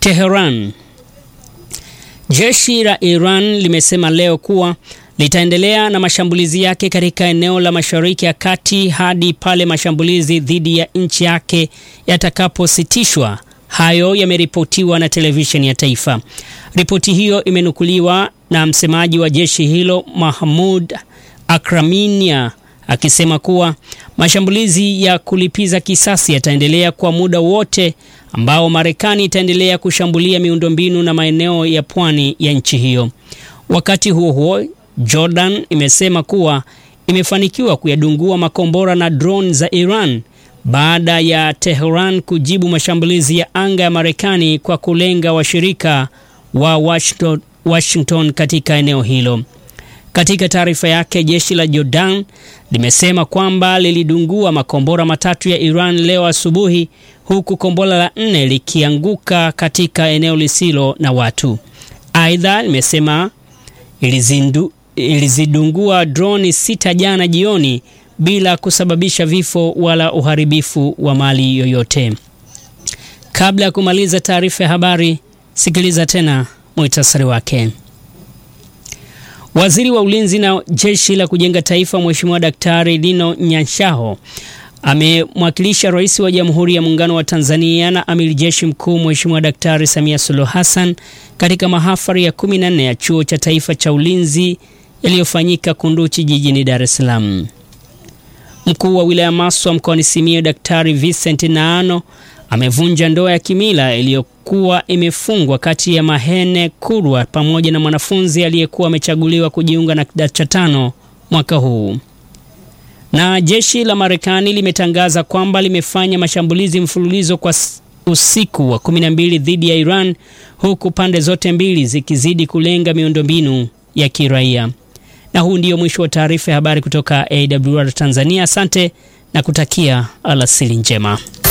Teheran. Jeshi la Iran limesema leo kuwa litaendelea na mashambulizi yake katika eneo la Mashariki ya Kati hadi pale mashambulizi dhidi ya nchi yake yatakapositishwa. Hayo yameripotiwa na televisheni ya taifa. Ripoti hiyo imenukuliwa na msemaji wa jeshi hilo Mahmud Akraminia akisema kuwa mashambulizi ya kulipiza kisasi yataendelea kwa muda wote ambao Marekani itaendelea kushambulia miundombinu na maeneo ya pwani ya nchi hiyo. Wakati huo huo, Jordan imesema kuwa imefanikiwa kuyadungua makombora na drone za Iran baada ya Tehran kujibu mashambulizi ya anga ya Marekani kwa kulenga washirika wa Washington, Washington katika eneo hilo. Katika taarifa yake, jeshi la Jordan limesema kwamba lilidungua makombora matatu ya Iran leo asubuhi, huku kombora la nne likianguka katika eneo lisilo na watu. Aidha, limesema ilizindu, ilizidungua droni sita jana jioni bila kusababisha vifo wala uharibifu wa mali yoyote. Kabla ya kumaliza taarifa ya habari, sikiliza tena muhtasari wake. Waziri wa Ulinzi na Jeshi la Kujenga Taifa Mheshimiwa Daktari Dino Nyanshaho amemwakilisha Rais wa Jamhuri ya Muungano wa Tanzania na Amiri Jeshi Mkuu Mheshimiwa Daktari Samia Suluhu Hassan katika mahafali ya 14 ya Chuo cha Taifa cha Ulinzi yaliyofanyika Kunduchi jijini Dar es Salaam. Mkuu wa wilaya Maswa mkoani Simiyu Daktari Vincent Naano amevunja ndoa ya kimila iliyokuwa imefungwa kati ya Mahene Kurwa pamoja na mwanafunzi aliyekuwa amechaguliwa kujiunga na kidato cha tano mwaka huu. Na jeshi la Marekani limetangaza kwamba limefanya mashambulizi mfululizo kwa usiku wa 12 dhidi ya Iran huku pande zote mbili zikizidi kulenga miundombinu ya kiraia. Na huu ndio mwisho wa taarifa ya habari kutoka AWR Tanzania. Asante na kutakia alasiri njema.